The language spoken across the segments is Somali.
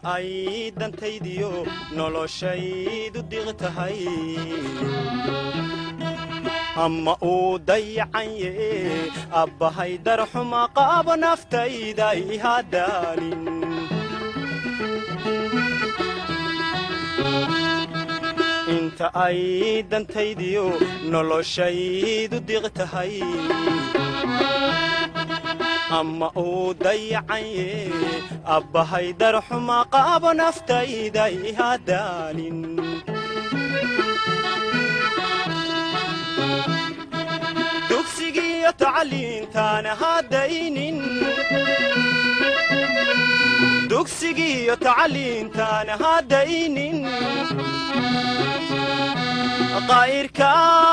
ay dantaydiyo noloshaydu diq tahay ama uu dayacanye abbahay darxuma qaabo naftayda ihadaalin inta ay dantaydiyo noloshaydu diq tahay ama uu dayacanye abbahay darxuma qaabo naftayda ihadaalin dugsigiyo tacliintaana haddaynin dugsigiyo tacliintaana haddaynin qaa'irka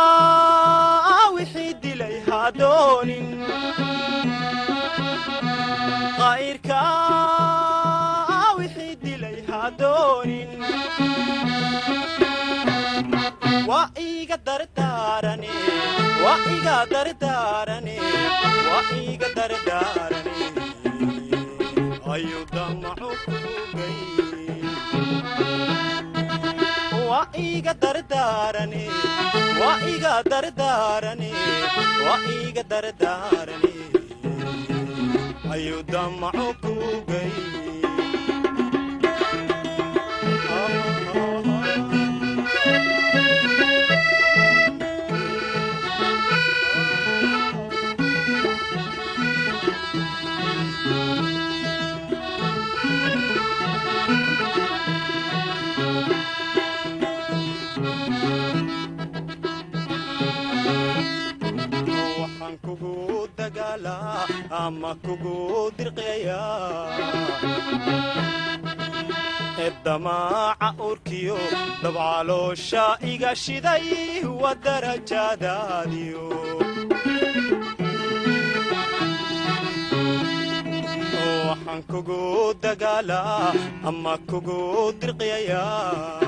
wixii dilay hadoonin qaa'irka wixii dilay hadoonin waa iga dardaarane waa iga dardaarane waa iga dardaarane ayuu damacu kugay waa iga dardaarane waa iga dardaarane waa iga dardaarane ayuu damacu kugay waxaan kugu dagaalaa ama kugu dirqayaa eddamaaca urkiyo dabcaloosha iga shiday wa darajaadaadiyo waxaan kugu dagaalaa ama kugu dirqayaa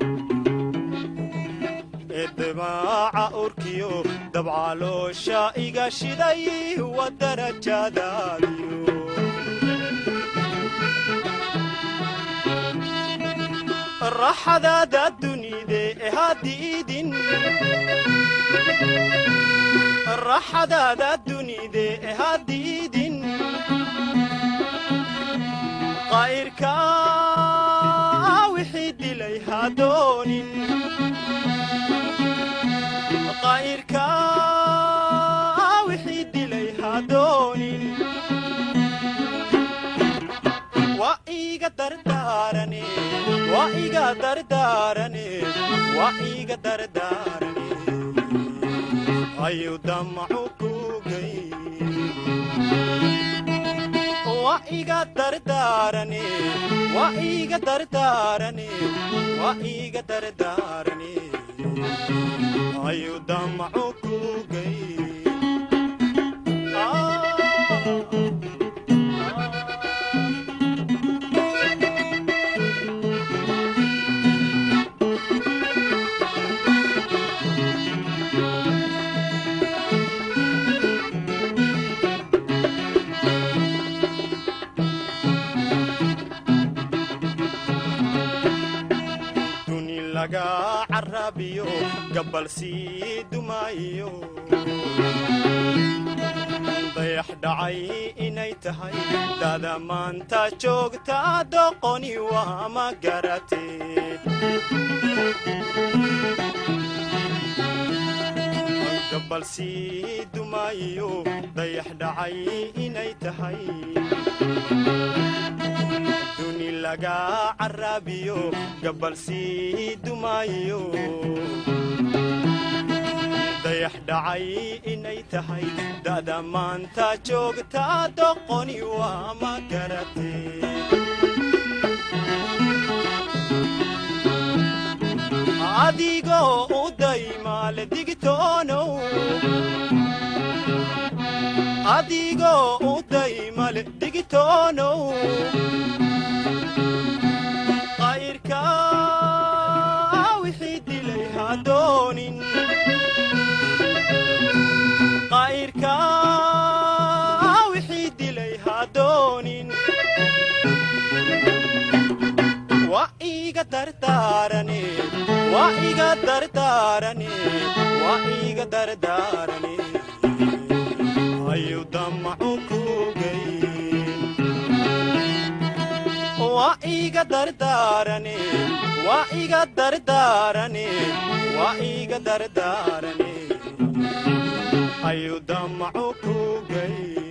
eddamaaca urkiyo dabcaloosha iga shiday wa darajaadaadiyo raxadaada dunide ehadiidin raxadaada dunide ehadiidin qaa'irka wixii dilay hadoonin qaa'irka wixii dilay hadoonin waa iga dardaarane waa iga dardaarane waa iga dardaarane ayuu damacu kugay waa iga dardaarane waa iga dardaarane waa iga dardaarane ayuu damacu kugay duni laga carabiyo gabal sii dumaayo dayax dhacay inay tahay dada maanta joogta doqoni waa ma garatee gabal sii dumaayo dayax dhacay inay tahay duni laga carabiyo gabal sii dumaayo dayax dhacay inay tahay da'da maanta joogta doqoni waa ma garatee adigoo u daymaale digtoonow adigoo u daymale digtoonow qayrka wixii dilay hadoonin qayrka wixii dilay hadoonin dardaarane waa iga dardaarane waa iga dardaarane ayu damacu kugeyn waa iga dardaarane waa iga dardaarane waa iga dardaarane ayu damacu kugeyn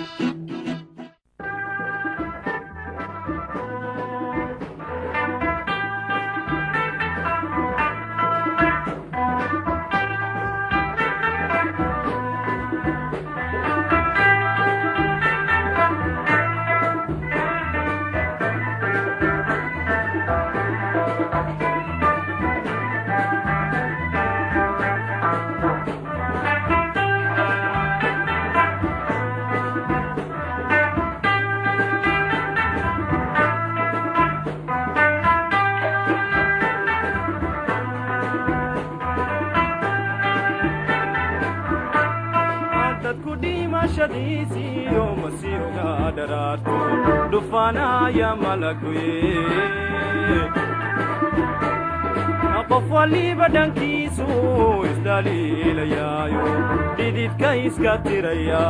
dadku dhimashadiisiyo masiiga dharaarto dhufaanaya malaguye qof waliba dhankiisu isdhaliilayaayo dhididka iska tiraya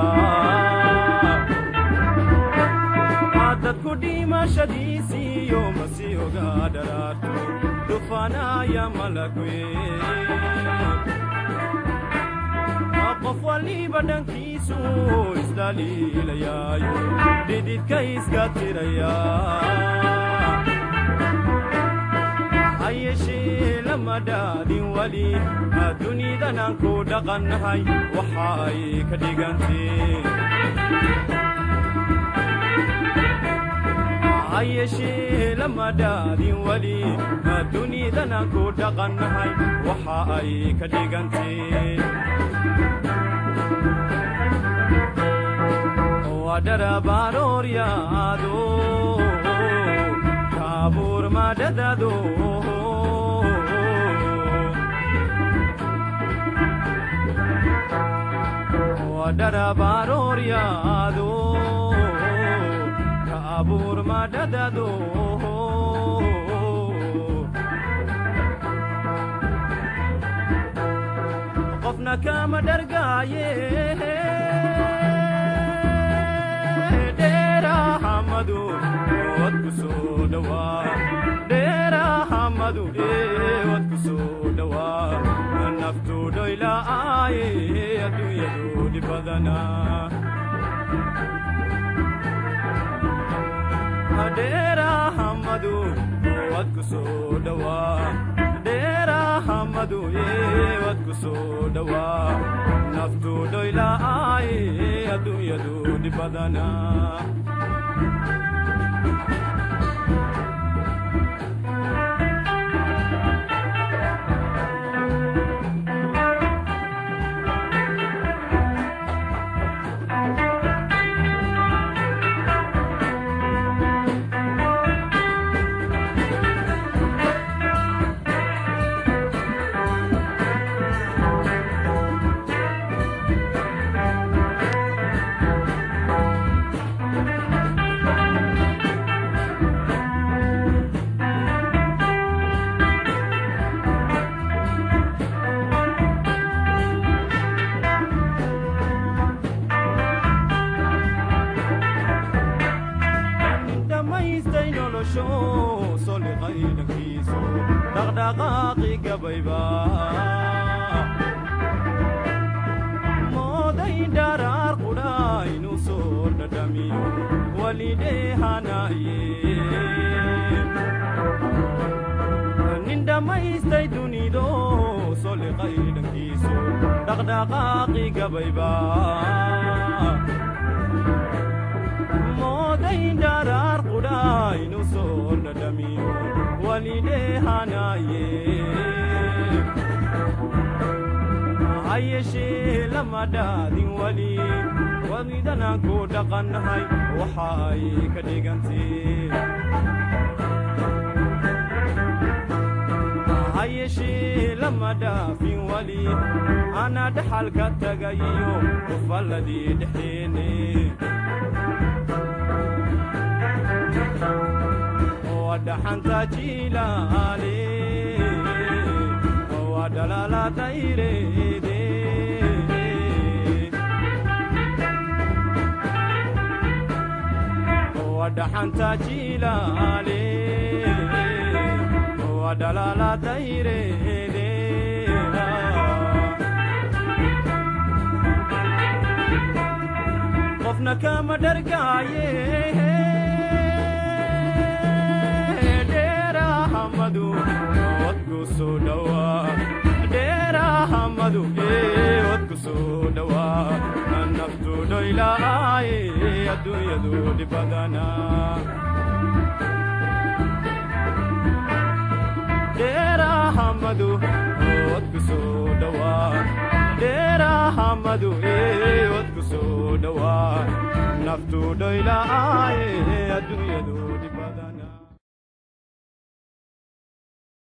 dadku dhimashadiisiyo masiiga dharaarto dhufaanaya malaguye qof waliba dhankiisu isdhaliilayaayo dhididka iska tiraya ha yeeshee lama dhaadin weli dunidan aan ku dhaqannahay waxa ay ka dhigantee ha yeeshee lama dhaadin weli dunidan aan ku dhaqannahay waxa ay ka dhigantee wadharabarooryaado kaabuur madhadado wadharabarooryaado kaabuur madhadado qofna kama dhargaaye dheerahamadu wadku soo dhawaa dheerahamadu wadku soo dhawaa naftu dhoyla'aaye adduunyadu dhibadana dheerahamadu wadku soo dhawaa dheerahamadu wadku soo dhawaa naftu dhoyla'aaye adduunyadu dhibadana dhammaystay nolosho soliqaydankiisu dhaqdhaqaaqi gabayba mooday dharaar qudha inuu soo dhadhamiyo walidheehanaye nin dhammaystay dunido soliqaydhankiisu dhaqdhaqaaqi gabayba mooday dharaar qudha inuu soo dhadhamiyo walidheehanaye ha yeeshee lama dhaadin weli walidanaan ku dhaqannahay waxa ay ka dhigantee ha yeeshee lama dhaafin weli ana dhaxalka tagayiyo ufalladii dhexeene waa dhaxanta jiilaale waa dhalaala dayreede waa dhaxanta jiilaale waa dhalaala dayreede qofna kama dhargaaye dheerahamadu wadku soo dhowaa dheerahamadu wadku soo dhowaa naftu dhoylaaye adduunyadu dhibadana dheerahamadu wadku soo dhowaa dheerahamadu wadku soo dhowaa naftu dhoylaaye adduunyadu dhib